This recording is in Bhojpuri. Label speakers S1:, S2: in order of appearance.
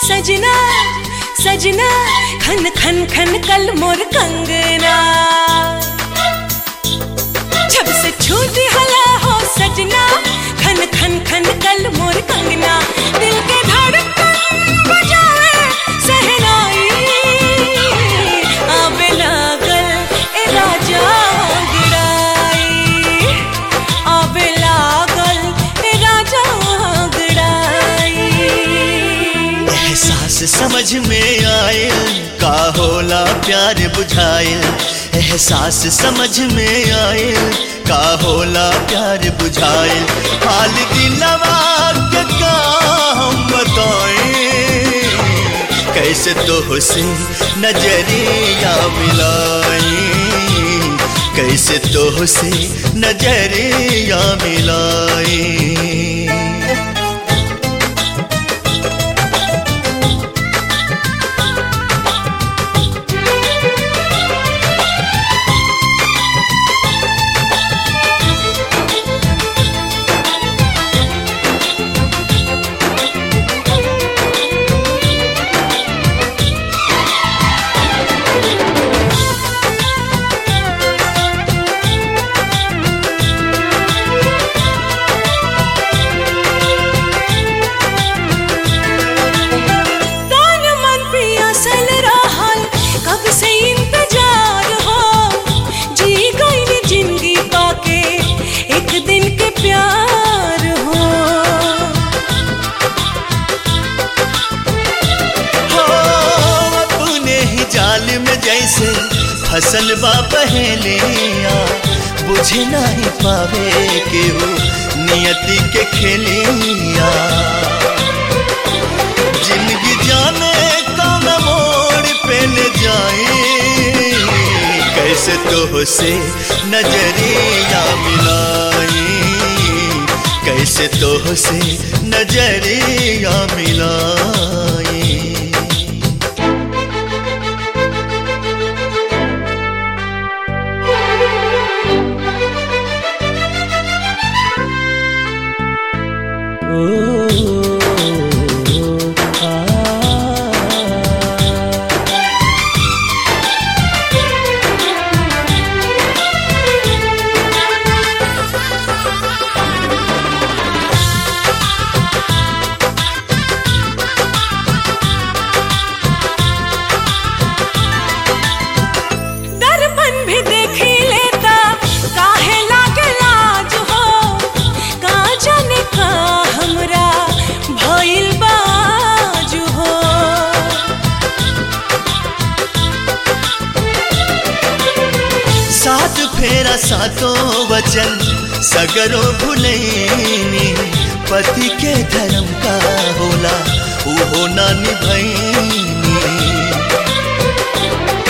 S1: सजना सजना खन खन खन कल मोर कंगना जब से छूट हला हो सजना खन खन खन कल मोर कंगना दिल के धड़कन बजाए सहनाई आबे लागल ए राजा गिराई आबे लागल ए राजा गिराई
S2: एहसास समझ में आयल का होला प्यार बुझायल एहसास समझ में आयल का होला प्यार बुझायल हाल दिलवा के का हम बताएं कैसे तो से नजरिया मिलाई कैसे तो से नजरिया मिलाई
S1: तान मन पियासल रहल कब से इंतजार हो जी गई जिंदगी पाके एक दिन के प्यार हो
S2: हो अपने ही जाल में जैसे फसल बा पहलिया बुझे नहीं पावे केहू नियति के खेलिया जिंदगी जाने कौन मोड़ पे ले जाए कैसे तो से नजरिया मिलाई कैसे तो से नजरिया मिलाई
S1: दर्पण भी देखी लेता काहे लागे लाज हो का जाने का हमरा भइल बाज हो
S2: सात फेरा सातों वचन सगरो भुलैनी पति के धर्म का होला उहो ना निभैनी